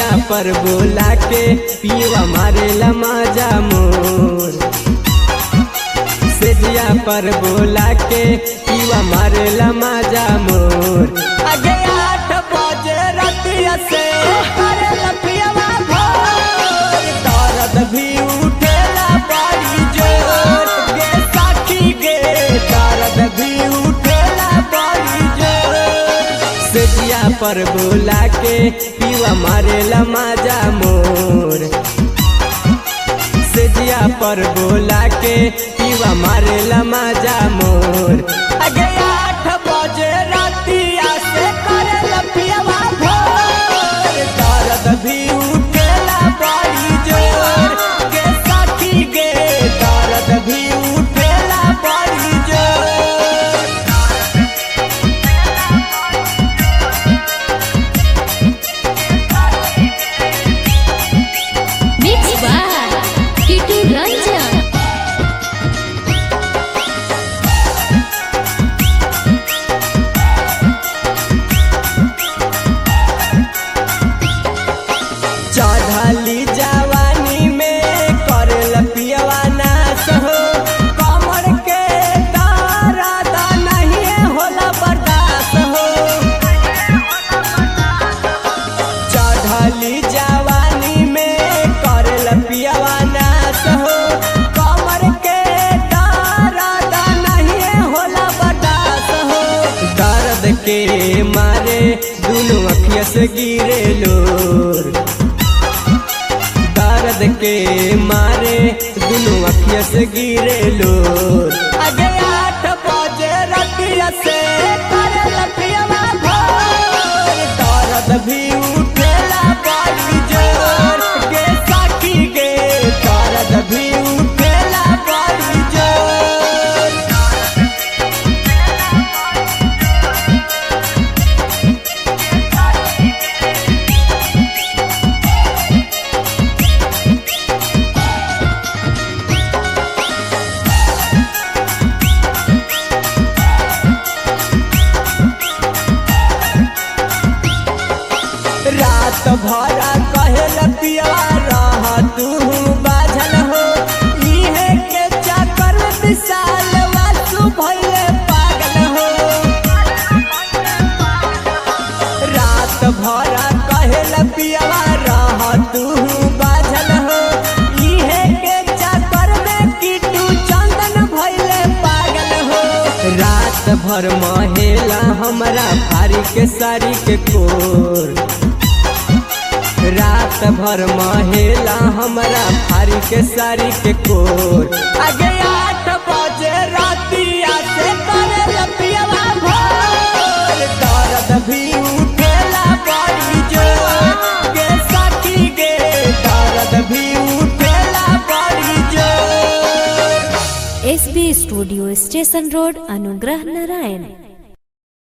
पर बोला के पीवा मारे लमाजा मोर सेजिया पर बोला के पीवा मारे लमाजा मोर अगे आठ बजे रतिया से करे लपियावा भोर दर्द भी उठेला बड़ी जोर गे साखी गे दर्द भी उठेला बड़ी जोर सेजिया पर बोला के पीवा मारे लमाजा मोर सेजिया पर बोला के पीवा मारे लमाजा मोर अगे आठ बजे रातिया से करे लपियावा भोर दर्द भी उठेला बड़ी जोर गे साथी गे दर्द भी उठेला बड़ी जोर Mixed by Kitu Ranjan. चढ़ली जवानी में करे लपियवा नाश हो कमर के दर्द नहीं होला बर्दाश्त हो चढ़ली जवानी में करे लपियवा नाश हो कमर के दर्द नहीं होला बर्दाश्त हो दर्द के मारे दुनू अखिया से गिरे लोर दर्द के मारे दुनू अखिया से गिरे लोर अगे आठ बजे रतिया से करे लपियावा भोर दर्द भी उठेला बड़ी जोर गे साखी गे दर्द भी उठेला बड़ी जोर रात भरा कहे लपिया रह तू बाझल हो इहे के चक्कर में विशाल वासु भइले पागल हो रात भरा कहे लपिया रह तू बाझल हो इहे के चक्कर में किटू चंदन भइले पागल हो रात भर महेला हमरा भारी के सारी के कोर रात भर महेला हमरा भारी के सारी के कोर आगे आठ बजे रातिया से करे लपियावा भोर दर्द भी उठेला बड़ी जोर गे साथी गे दर्द भी उठेला बड़ी जोर एसबी स्टूडियो स्टेशन रोड अनुग्रह नारायण